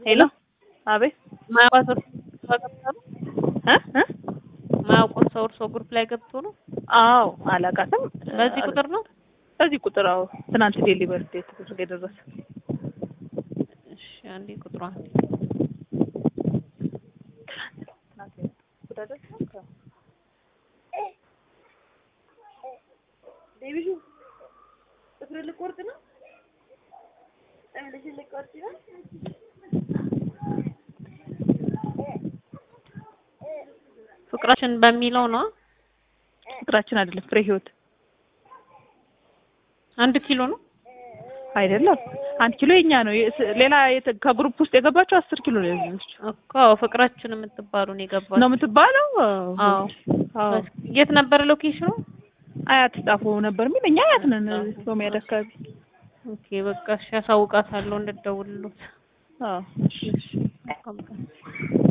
ሄሎ አቤት ማያውቋት እርሶ ገብቶ ነው እ እ ማያውቁት ሰው እርሶ ግሩፕ ላይ ገብቶ ነው? አዎ አላውቃትም። በዚህ ቁጥር ነው? በዚህ ቁጥር አዎ። ትናንት ዴሊቨሪ ዴት ተደረገ የደረሰ እሺ አንዴ ቁጥሯን ፍቅራችን በሚለው ነው። ፍቅራችን አይደለም ፍሬ ህይወት አንድ ኪሎ ነው። አይደለም አንድ ኪሎ የኛ ነው። የስ- ሌላ የት- ከግሩፕ ውስጥ የገባቸው አስር ኪሎ ነው ያዘችው እኮ ፍቅራችን የምትባሉን የገባችው ነው የምትባለው። አዎ። አዎ የት ነበር ሎኬሽኑ? አያት ጣፎ ነበር የሚል እኛ አያት ነን ሮሚያድ አካባቢ። ኦኬ በቃ እሺ፣ አሳውቃታለሁ እንድትደውልሉት። አዎ እሺ እሺ መልካም ቀን።